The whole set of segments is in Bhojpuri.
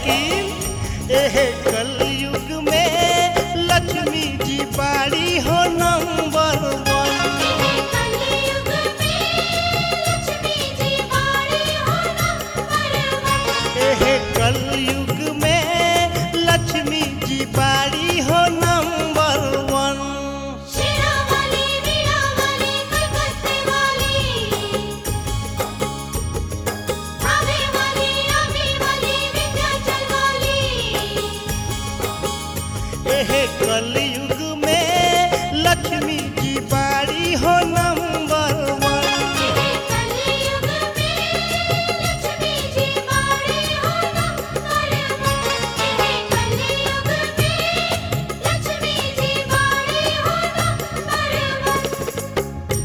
लेकिन एह कलयुग में लक्ष्मी जी बाड़ी हो नंबर वन कलयुग में लक्ष्मी जी बाड़ी हो नंबर वन एह कलयुग में लक्ष्मी जी बाड़ी हो नंबर वन शेरा वाली वीणा वाली कलकत्ते वाली भावे वाली आमी वाली विंध्याचल वाली एह कलयुग में लक्ष्मी जी बाड़ी हो नंबर वन कलयुग में लक्ष्मी जी बाड़ी हो नंबर वन कलयुग में लक्ष्मी जी बाड़ी हो नंबर वन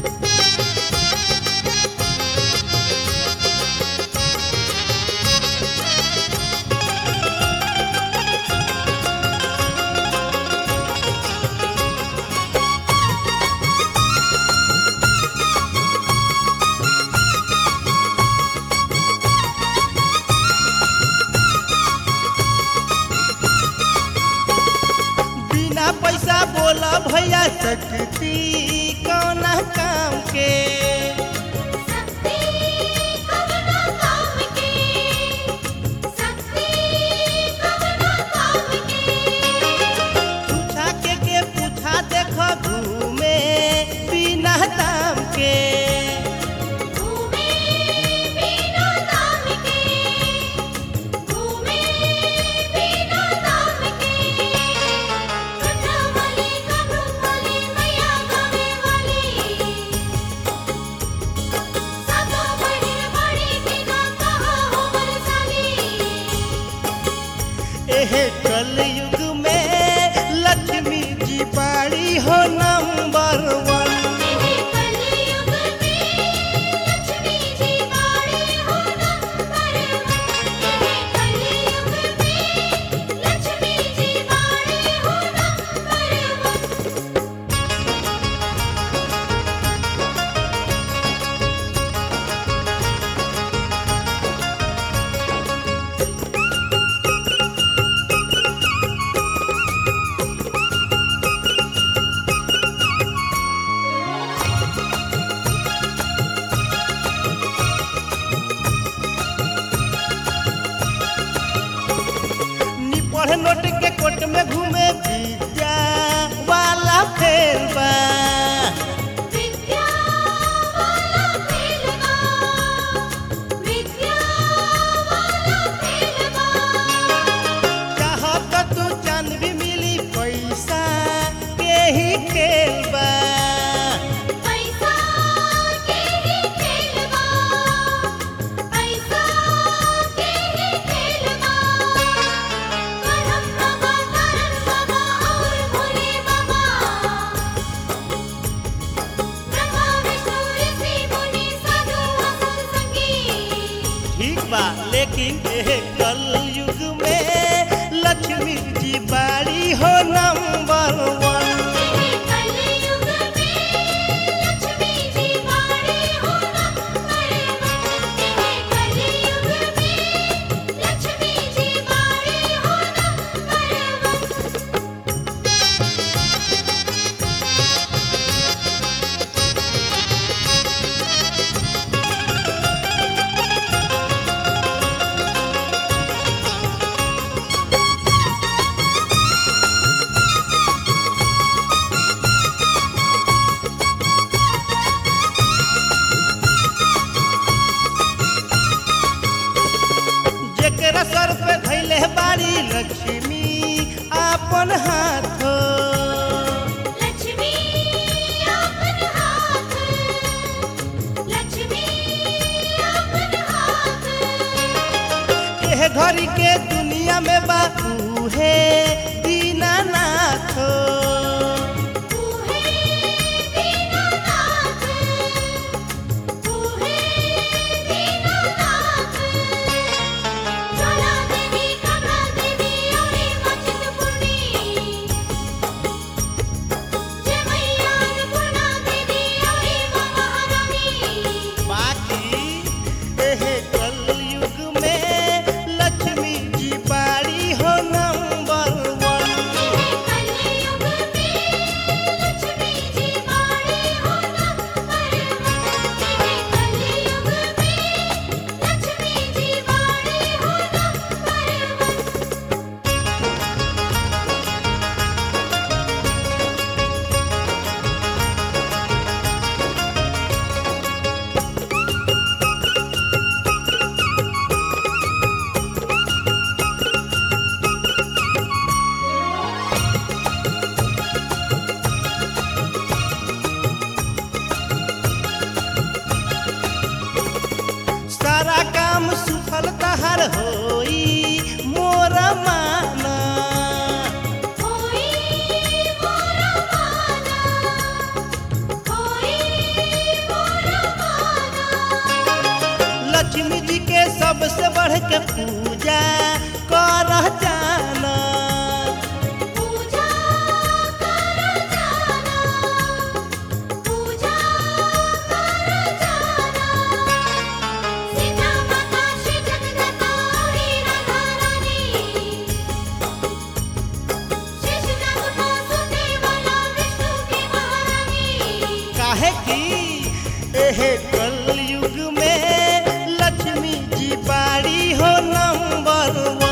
बिना पैसा बोला भैया सकती कौना काम के शक्ति कवना काम की शक्ति कवना काम की पूछा के के पूछा देख घूमे बिना दाम के घूमे बिना दाम के घूमे बिना दाम के कथा वाली कब्र वाली मैया गावे वाली सबो बहिन बड़ी बिना कहा हो बरसाली एह कलयुग में लक्ष्मी जी बाड़ी हो नंबर वन कलयुग में लक्ष्मी जी बाड़ी हो नंबर वन कलयुग में लक्ष्मी जी बाड़ी हो नंबर वन निपढ़ नोट के कोट में घूमे विद्या वाला फेर बा विद्या वाला खेलवा विद्या वाला खेलवा चाहत तू चांद भी मिली पैसा के ही खेल बा पैसा के ही खेलवा पैसा के ही खेलवा करम बाबा करम बाबा और भोले बाबा ब्रह्मा विष्णु ऋषि मुनि साधु असुर संगी ठीक बा लेकिन एह कलयुग में लक्ष्मी जी बाड़ी हो नंबर वन कलयुग में लक्ष्मी जी बाड़ी हो नंबर वन कलयुग में लक्ष्मी जी बाड़ी हो नंबर वन जेकरा सर पे धैले बाड़ी लक्ष्मी आपन हाथ लक्ष्मी अपन हाथ लक्ष्मी अपन हाथ एह घड़ी के दुनिया में बाबू है दीनानाथ तूहे दीनानाथ तूहे दीनानाथ ज्वाला देवी कमला देवी औरी मचित पुरनी जय मैया अन्नपूर्णा देवी औरी माँ महारानी बाकी एह कलयुग में लक्ष्मी जी बाड़ी सफल तहार होई मोर माना होई मोरा माना होई मोरा माना लक्ष्मी जी के सबसे बढ़ के पूजा कर जाना पूजा कर जाना पूजा कर जाना सीता माता श्री जगदम्बा और राधा रानी शेष नाग को सुनने वाला विष्णु की महारानी काहे की एहे कलयुग में लक्ष्मी जी बाड़ी हो नंबर वन